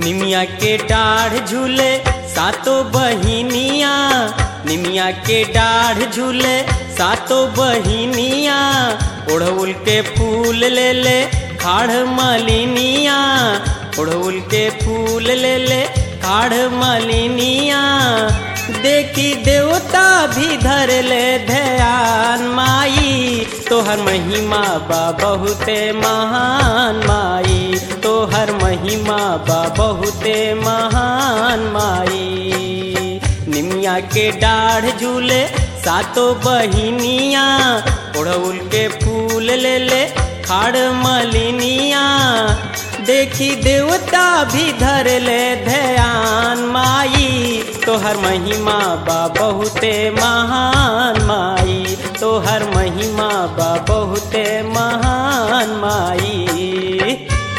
निमिया के डाढ़ झूले सातो बहिनिया निमिया के डाढ़ झूले सातो बहिनिया ओढ़उल के फूल ले ले खाड़ मलिनिया ओढ़उल के फूल ले ले खाड़ मलिनिया देखी देवता भी धर ले ध्यान माई तोहर महिमा बा बहुते महान माई तोहर महिमा बा बहुते महान माई निमिया के डाढ़ झूले सातो बहिनिया ओढ़उल के फूल ले ले खाड़ मलिनिया देखी देवता भी धर ले ध्यान माई तोहर महिमा बा बहुते महान माई तोहर महिमा बा बहुते महान माई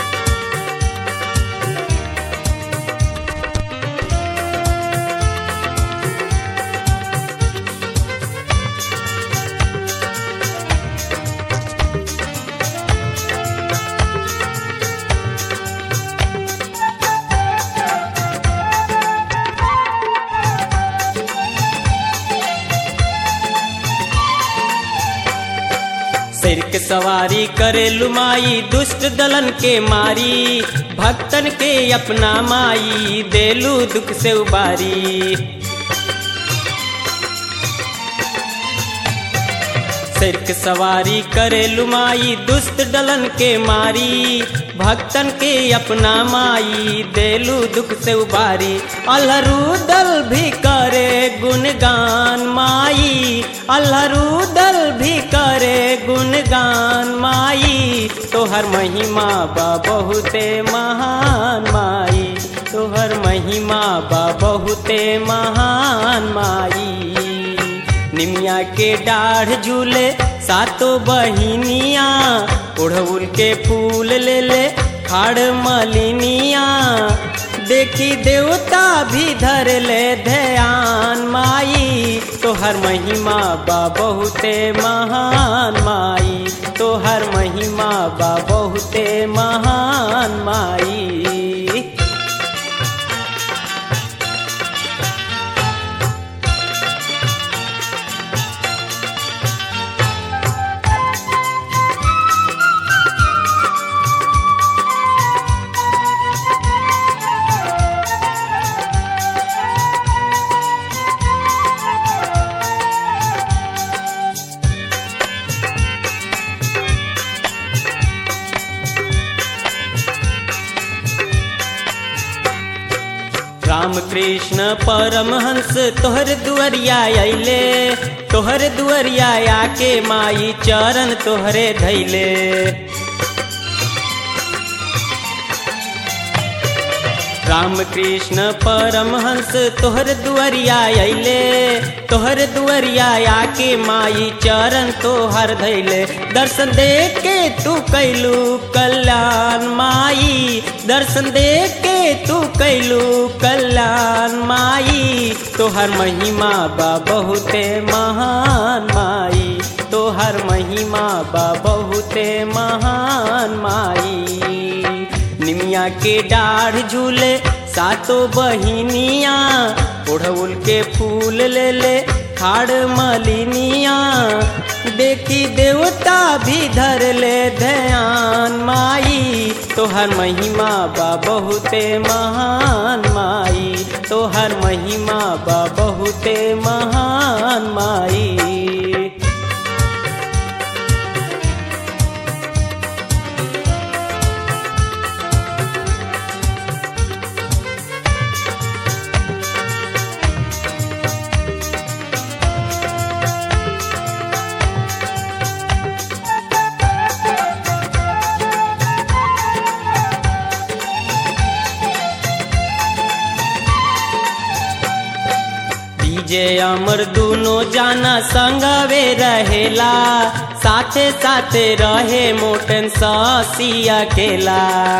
सिर के सवारी करे लुमाई दुष्ट दलन के मारी भक्तन के अपना माई देलू दुख से उबारी सिर के सवारी करे लुमाई दुष्ट दलन के मारी भक्तन के अपना माई देलू दुख से उबारी अल्हरू दल भी करे गुणगान माई अल्हरू दल भी करे गुणगान माई तोहर महिमा बा बहुते महान माई तोहर महिमा बा बहुते महान माई निमिया के डाढ़ झूले सातो बहिनिया उड़उल के फूल ले ले खाड़ मलिनिया देखी देवता भी धर ले ध्यान माई तोहर महिमा बा बहुते महान माई तोहर महिमा बा बहुते महान माई राम कृष्ण परमहंस तोहर दुअरिया अइले तोहर दुअरिया आके माई चरण तोहरे धैले राम कृष्ण परमहंस तोहर दुअरिया अइले तोहर दुअरिया आके माई चरण तोहर धैले दर्शन दे के तू कैलू कल्याण माई दर्शन दे के तू कैलू कल्याण माई तोहर महिमा बा बहुते महान माई तोहर महिमा बा बहुते महान माई निमिया के डाढ़ झूले सातो बहिनिया ओढ़उल के फूल ले ले खाड़ मलिनिया देखी देवता भी धर ले ध्यान माई तोहर महिमा बा बहुते महान माई तोहर महिमा बा बहुते महान माई डीजे अमर दुनो जाना संगवे रहेला साथे साथे रहे मोटन सासी अकेला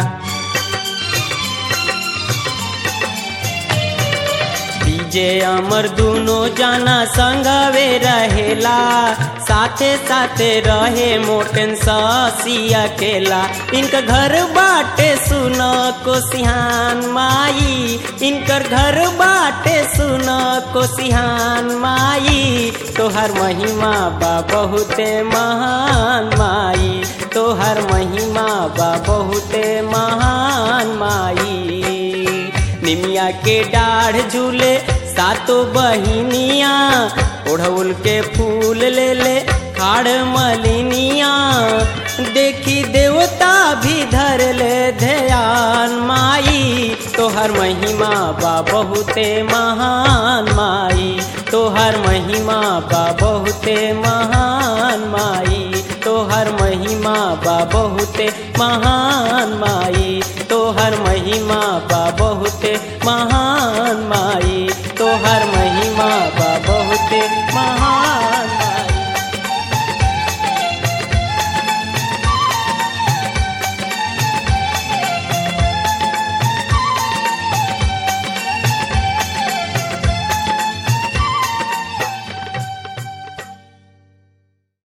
डीजे अमर दुनो जाना संगवे रहेला साथे साथे रहे मोटन सासी अकेला इनका घर बाटे सुनो कोसिहान माई इनकर घर बाटे सुन कोसिहान माई तोहर महिमा बा बहुते महान माई तोहर महिमा बा बहुते महान माई निमिया के डाढ़ झूले सातो बहिनिया ओढ़ौल के फूल ले ले खाड़ मलिनिया देखी देवता भी धर ले ध्यान माई तोहर महिमा बा बहुते महान माई तोहर महिमा बा बहुते महान माई तोहर महिमा बा बहुते महान माई तोहर महिमा बा बहुते महान माई तोहर